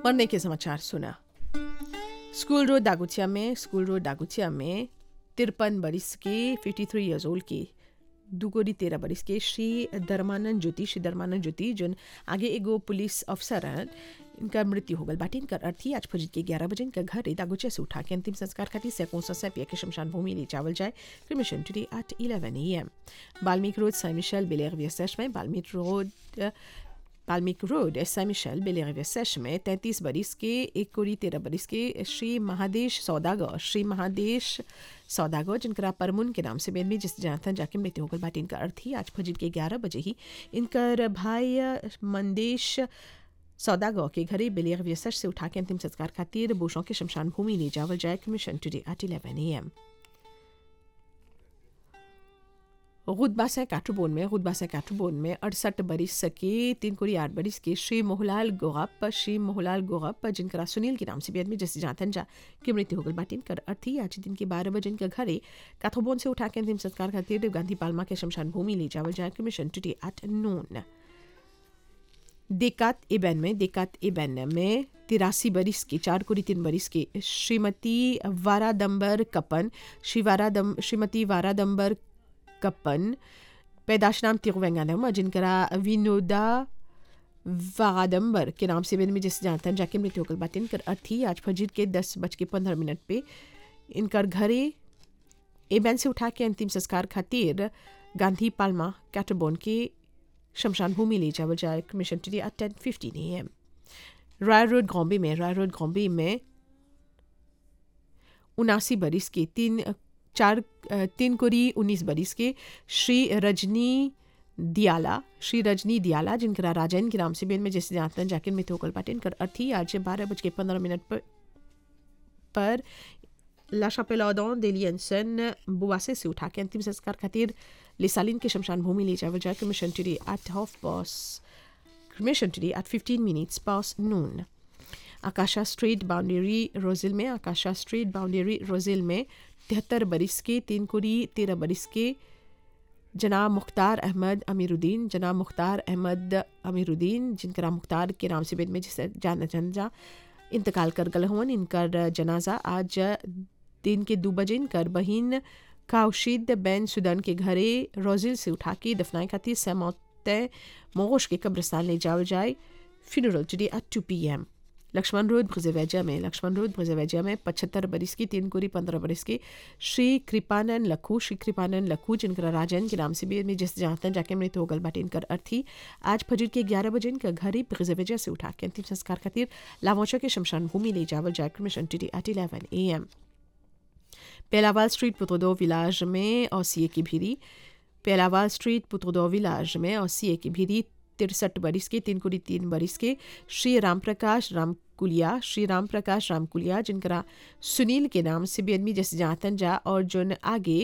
मरने के समाचार सुना स्कूल रोड दागुचिया में स्कूल रोड दागुचिया में तिरपन बरिस के फिफ्टी थ्री ईयर्स ओल्ड के दुगोरी तेरह बरिस के श्री धर्मानंद ज्योति श्री धर्मानंद ज्योति जोन आगे एगो पुलिस अफसर हैं इनका मृत्यु हो गल बाटे इनकर अर्थी आज फजर के ग्यारह बजे इनका घर दागुचिया से उठा के अंतिम संस्कार खातिर सैकों सौ सैपिया के शमशान भूमि ले जावल जाए cremation today at eleven A M Valmik road साई मिशेल बेलेर वियसेश में बाल्मीक रोड बाल्मीक रोड साई मिशेल बेलेर वियसेश में तैंतीस बरिस के एक कोरी तेरह बरिस के श्री महादेश सौदागर श्री महादेश सौदागर जिनका परमुन के नाम से बेनमी जिस जानता जाके मृत्यु होकर बाटे इनका अर्थ ही आज फजर के ग्यारह बजे ही इनकर भाई मंदेश सौदागर के घरे बेलियर व्यसर से उठा के अंतिम संस्कार खातिर बोशों के शमशान भूमि ले जावल जाए cremation today at eleven A M गुदबा से काठुबोन में गुदबा से काठुबोन में अड़सठ बरिस के तीन कोरी आठ बरिस के श्री मोहलाल गोगप श्री मोहलाल गोगप जिनका सुनील के नाम से भी आदमी जैसे जानतन जा की मृत्यु होगल बाटिन कर अर्थी आज दिन के बारह बजे इनका घरे काठुबोन से उठा के अंतिम संस्कार खातिर गांधी पालमा के शमशान भूमि ले जावल जाए कमीशन टुडे एट नून देकात एबन में देकात एबन में तिरासी बरिस के चार कोरी तीन बरिस के श्रीमती वारादम्बर कपन श्री वारादम श्रीमती वारादम्बर कपन पैदाश नाम तिरुवेंगानम जिनका विनोदा वारादम्बर के नाम से में जैसे जानते हैं जाके मृत्यु होकर बात इनकर अर्थी आज फजीर के दस बज के पंद्रह मिनट पे इनकर घरे एबैन से उठा के अंतिम संस्कार खातिर गांधी पालमा कैटरबोन के शमशान भूमि ले जावल जाए cremation today at ten fifteen A M Rai road गॉम्बे में राय रोड गॉम्बे में उनासी बरिस के तीन चार तीन कोरी उन्नीस बरिस के श्री रजनी दियाला श्री रजनी दियाला जिनका राजन के नाम से बेन में जैसे जानते हैं जाकिर में थोकल पाटे इनकर अर्थी आज बारह बज के पंद्रह मिनट पर पर ला शापेलॉडन डेलियंसन बुआसे से उठा के अंतिम संस्कार खातिर लिसालिन के शमशान भूमि ले जावल जाए cremation today at half past cremation today at fifteen minutes past noon आकाशा स्ट्रीट बाउंड्री रोजिल में आकाशा स्ट्रीट बाउंड्री रोजिल में तिहत्तर बरिस के तीन कोरी तेरह बरिस के जनाब मुख्तार अहमद अमीरुद्दीन जनाब मुख्तार अहमद अमीरुद्दीन जिनका मुख्तार के नाम से बेद में जिसे जाना जा इंतकाल कर गल हुआ इनकर जनाजा आज दिन के दो बजे इनकर बहिन काउशिद बैन सुदन के घरे रोजिल से उठा के दफनाए खातिर समौत मोगोश के कब्रस्तान ले जाओ जाए funeral today at two P M Laxman road ब्रजवैजा में लक्ष्मण रोड ब्रजवैजा में पचहत्तर बरिस की तीन कोरी पंद्रह बरिस के श्री कृपानंद लखू श्री कृपानंद लखू जिनका राजन के नाम से भी में जिस जानते हैं जाके मृत्यु होगल बाटे इनकर अर्थी आज फजर के ग्यारह बजे इनका घर ही ब्रजवैजा से उठा के अंतिम संस्कार खातिर लावोचा के शमशान भूमि ले जावल जाए cremation today at eleven A M पेलावाल स्ट्रीट पुत्रोदो विलाज में और सी की भीरी पेलावाल स्ट्रीट पुत्रोदो विलाज में और सी की भीरी तिरसठ बरिस के तीन कुड़ी तीन बरिस के श्री राम प्रकाश रामकुलिया श्री राम प्रकाश रामकुलिया जिनका सुनील के नाम से भी आदमी जैसे जानतन जा और जोन आगे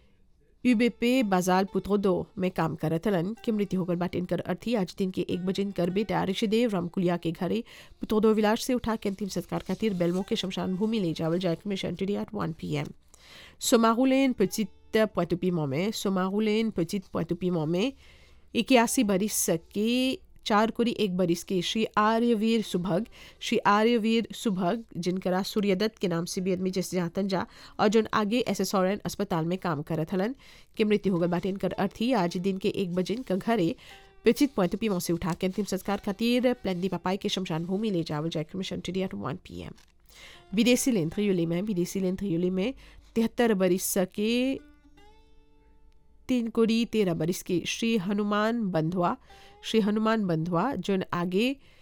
यूबेपे बाजाल पुत्रोदो में काम करत हलन की मृत्यु होकर बाटे इनकर अर्थी आज दिन के एक बजे इनकर बेटा ऋषिदेव रामकुलिया के घरे पुत्रोदो विलास से उठा के अंतिम संस्कार खातिर बेलमो के शमशान भूमि ले जावल जाए cremation today at one P M Somaroulen petite Pointe-au-Piment में Somaroulen petite Pointe-au-Piment में इक्यासी बरिस के चार कोरी एक बरिस के श्री आर्यवीर सुभग श्री आर्यवीर सुभग जिनका सूर्यदत्त के नाम से भी आदमी जैसे जातन जा और जो आगे एस एस अस्पताल में काम करत हलन के मृत्यु होगल बाटे इनकर अर्थी आज दिन के एक बजे इनका घरे पिचित पोइतुपीमों से उठा के अंतिम संस्कार खातिर प्लेंदी पपाई के शमशान भूमि ले जावल जाए cremation today at one P M विदेशी लेन थ्रियोली में विदेशी लेन थ्रियोली में तिहत्तर बरिस के तीन कोड़ी तेरह बरिस के श्री हनुमान बंधुआ श्री हनुमान बंधुआ जो आगे